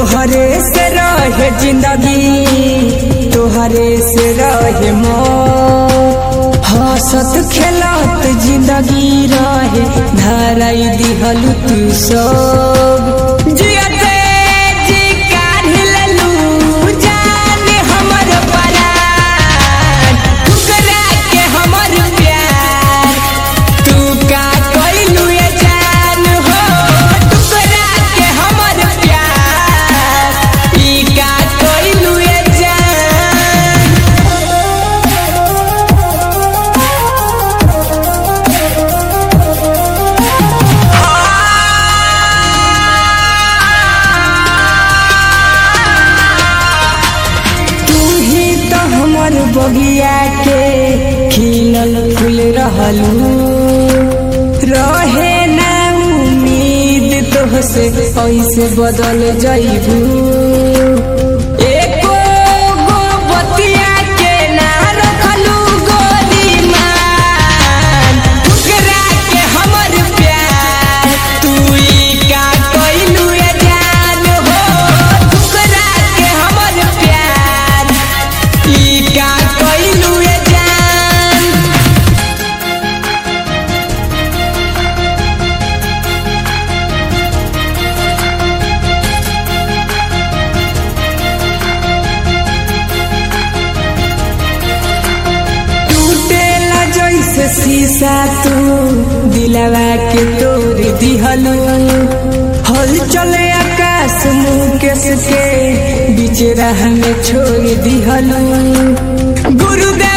तोहरे से रहे जिंदगी तोहरे से रहे मौत हंसत खेलत जिंदगी रहे धराई दिहल तू सब जियते जी काढ़ लेलू जान हमर परान ठुकरा के हमर प्यार तू का कइलू ये जान हो टुकड़ा के हमर प्यार ई का कइलू ये जान तू ही तो हमर बगिया के खिलल फूल रहलू रहे ना उम्मीद तोहसे ऐसे बदल जइबू एको गो बतिया के ना रखलू गोली मान ठुकरा के हमर प्यार तू ई का कइलू ये जान हो ठुकरा के हमर प्यार ई का कइलू ये जान टूटेला जैसे शीशा तू दिलवा के तोड़ दिहलू हल चले आकाश मुकेश के बीच राह में छोड़ दिहलू गुरुदेव